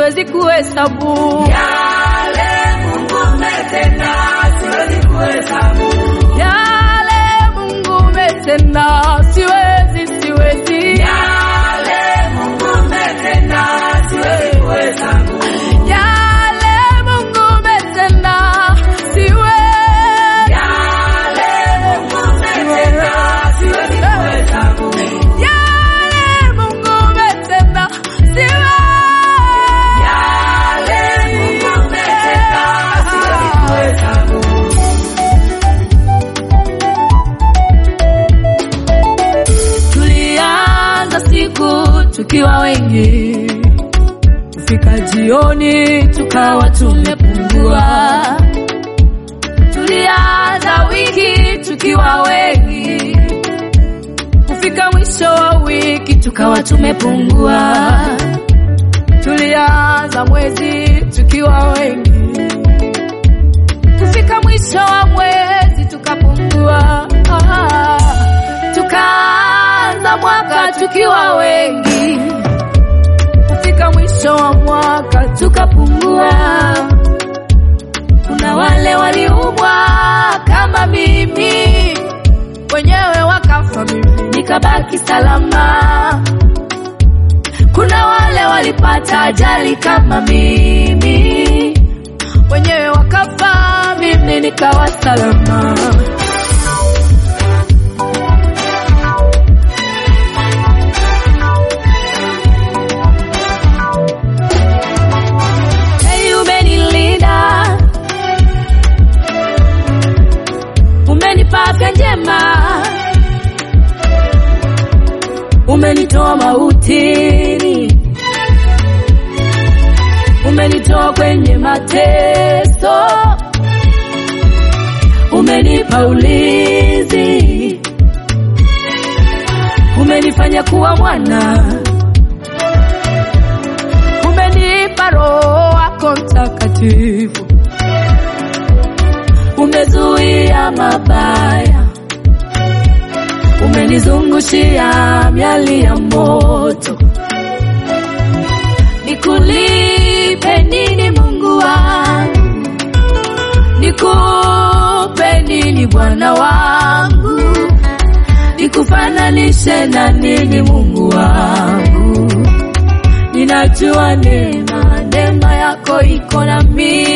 siwezi kuhesabu yale Mungu umetenda, siwezi kuhesabu yale Mungu umetenda, siwezi siwezi yale Mungu umetenda, siwezi kuhesabu yale Mungu umetenda, siwezi yale Mungu umetenda, siwezi kuhesabu yale Mungu umetenda, siwezi yale Mungu umetenda, siwezi kuhesabu Tulianza siku tukiwa wengi, kufika jioni tukawa tumepungua. Tulianza wiki tukiwa wengi, kufika mwisho wa wiki tukawa tumepungua. Tulianza mwezi tukiwa wengi, kufika mwisho wa mwezi tukapungua. Ah, Tukaanza mwaka tukiwa wengi, kufika mwisho wa mwaka tukapungua. Kuna wale waliumwa kama mimi, wenyewe wakafa, mimi nikabaki salama. Kuna wale walipata ajali kama mimi, wenyewe wakafa, mimi nikawa salama. Hey, umenilinda, umenipa afya njema, umenitoa mautini, umenitoa kwenye mateso, umenipa ulinzi, umenifanya kuwa mwana umenipa Roho wako Mtakatifu, umezuia mabaya, umenizungushia miali ya moto. Nikulipe nini Mungu wangu? Nikupe nini Bwana wangu? Nikufananishe na nini Mungu wangu? Ninajua neema, neema yako iko na mimi.